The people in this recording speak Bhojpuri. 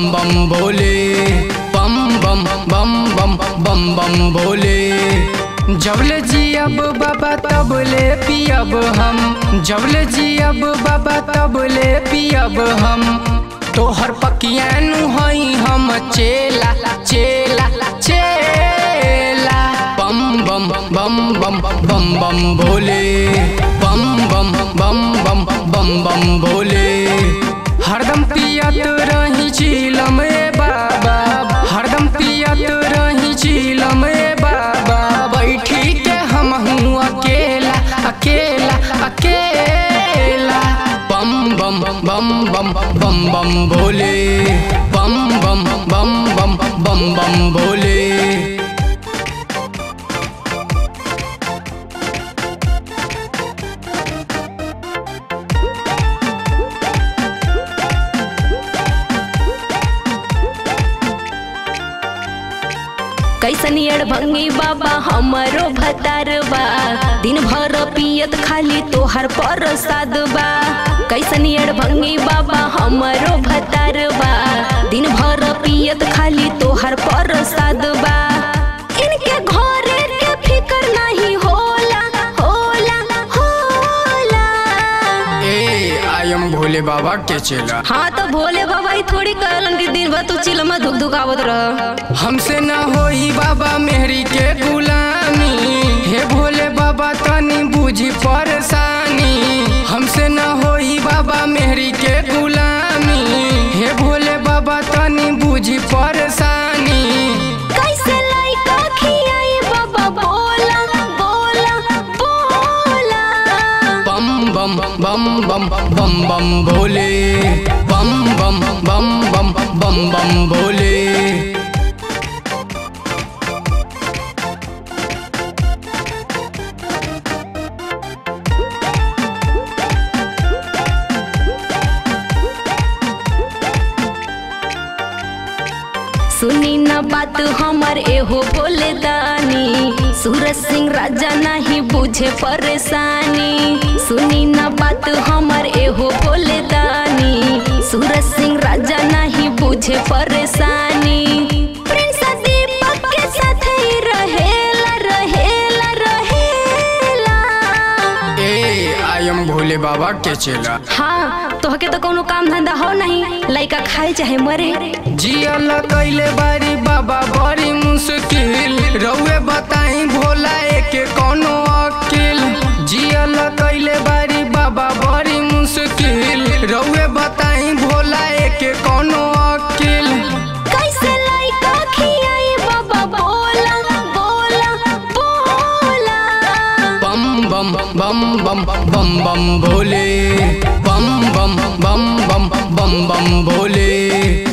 बम भोले बम बम बम बम बम बम भोले जबले जियब बाबा तबले पियब हम जबले जियब बाबा तबले पियब हम तोहर पकियानु हई हम चेला चेला चेला बम बम बम बम बम बम भोले बम बम बम बम बम बम भोले हरदम पियत रही चिलम ए बाबा हरदम पियत रही चिलम ए बाबा बैठी के हम हूँ अकेला अकेला अकेला बम बम बम बम बम बम भोले बम बम बम बम बम बम भोले कैसनी अड़भंगी बाबा हमरो भतार बा दिन भर पियत खाली तोहर प्रसाद बा कैसनी अड़भंगी बाबा हमरो भतार बा दिन भर पियत खाली तोहर प्रसाद बा इनके घरे के फिकर नहीं होला होला होला ए आई एम भोले बाबा के चेला हाँ तो भोले बाबा ही थोड़ी कहलन कि दिन भर तू चिलमा धुक धुकावत रह हमसे न होई बाबा मेहरी के गुलामी हे भोले बाबा तनी बुझी परेशानी हमसे न होई बाबा मेहरी के गुलामी हे भोले बाबा तनी बुझी परेशानी कैसे लाइका खियाई बाबा बोला बोला बोला बम बम बम बम बम बम भोले बम बम बम बम बम बम भोले सुनी न बात हमर एहो भोले दानी सूरज सिंह राजा नहीं बुझे परेशानी सुनी न बात हमर एहो भोले दानी सूरज सिंह राजा नहीं बुझे परेशानी प्रिंस दीपक के साथ ही रहेला रहेला रहेला ए आई एम भोले बाबा के चेला हाँ तोहके तो कोनो काम धंधा हो नहीं लइका खाए चाहे मरे जियल कैले बारी बाबा बड़ी मुश्किल रउए बताई भोला एके कोनो अकिल जियल कैले बारी बाबा बड़ी मुश्किल रउए बताई भोला एके कोनो अकिल कैसे लइका खियाई बाबा बोला बोला बोला बम बम बम बम बम बम भोले बम बम बम बम बम बम भोले